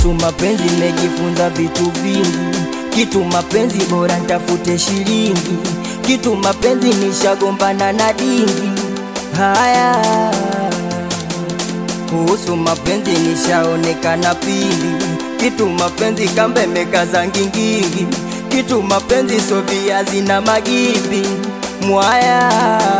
kuhusu mapenzi nimejifunza vitu vingi. Kitu mapenzi bora ntafute shilingi, kitu mapenzi nishagombana na dingi. Haya, kuhusu mapenzi nishaonekana pili, kitu mapenzi kambe mekaza ngingingi, kitu mapenzi so viazi na magimbi. Mwaya,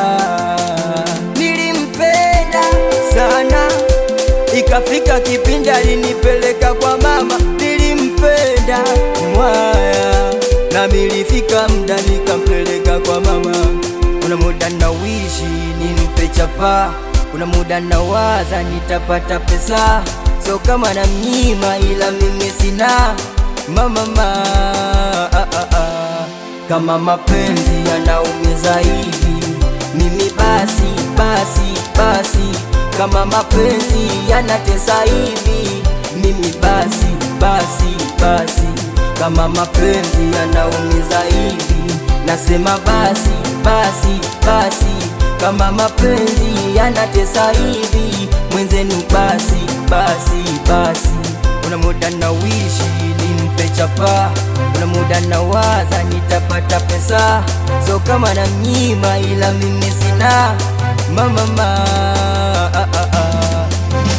nilimpenda sana ikafika kipindi alinipeleka kwa mama, nilimpenda mwaya, na milifika mda nikampeleka kwa mama. Kuna muda na wishi nimpe chapa, kuna muda na waza nitapata pesa, so kama na mnyima, ila mimi sina mama ma, ah, ah, ah. Kama mapenzi yanaumiza hivi, mimi basi basi basi kama mapenzi yanatesa hivi, mimi basi basi basi, kama mapenzi yanaumiza hivi, nasema basi basi basi, kama mapenzi yanatesa hivi, mwenzenu basi basi basi. Kuna muda na wishi nimpe chapa, kuna muda na waza nitapata pesa, so kama na mnyima, ila mimi sina mama ma, ah, ah, ah.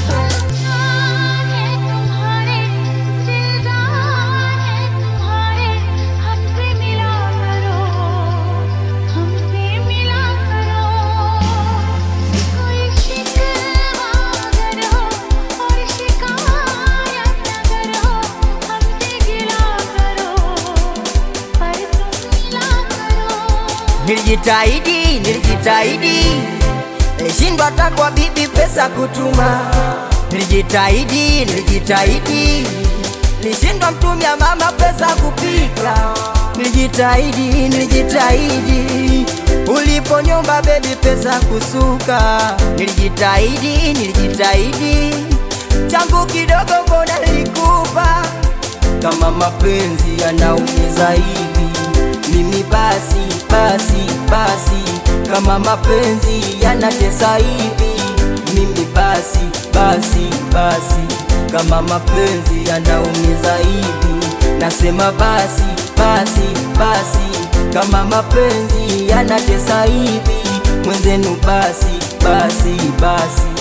तुम्हारे दिल है तुम्हारे हमसे मिला करो हमसे मिला करो कोई शिकवा अगर हो और शिकायत अगर हो हमसे गिला करो पर तुम मिला करो Nilijitahidi, nilijitahidi, nilishindwa hata kwa bibi pesa kutuma. Nilijitahidi, nilijitahidi, nilishindwa mtumia mama pesa kupika. Nilijitahidi, nilijitahidi, uliponyomba bebi pesa kusuka. Nilijitahidi, nilijitahidi, changu kidogo mbona nilikupa. Kama mapenzi yanaumiza hivi mimi basi basi basi, kama mapenzi yanatesa hivi, mimi basi basi basi, kama mapenzi yanaumiza hivi, nasema basi basi basi, kama mapenzi yanatesa hivi, mwenzenu basi basi basi.